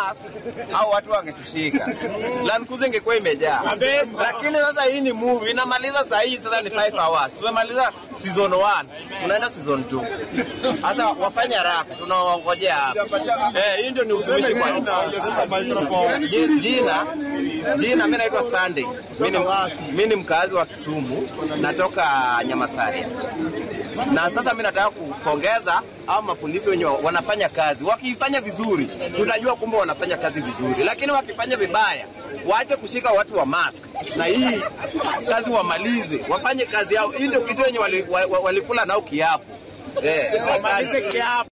mask au watu wangetushika. Land Cruiser ingekuwa imejaa. Lakini sasa hii ni movie inamaliza saa hii sasa ni 5 hours. Tumemaliza season 1. Tunaenda season 2. Sasa wafanye haraka tunawaongojea hapa. Eh, hii ndio ni utumishi kwa Ji- jina jina mimi naitwa Sunday. Mimi ni mimi ni mkazi wa Kisumu, natoka Nyamasaria. Na sasa mimi nataka kupongeza au mapolisi wenye wanafanya kazi. Wakifanya vizuri, tunajua kumbe wanafanya kazi vizuri, lakini wakifanya vibaya, waache kushika watu wa mask na hii kazi wamalize, wafanye kazi yao. Hii ndio kitu yenye walikula wali, wali walikula nao kiapo eh, wamalize kiapo.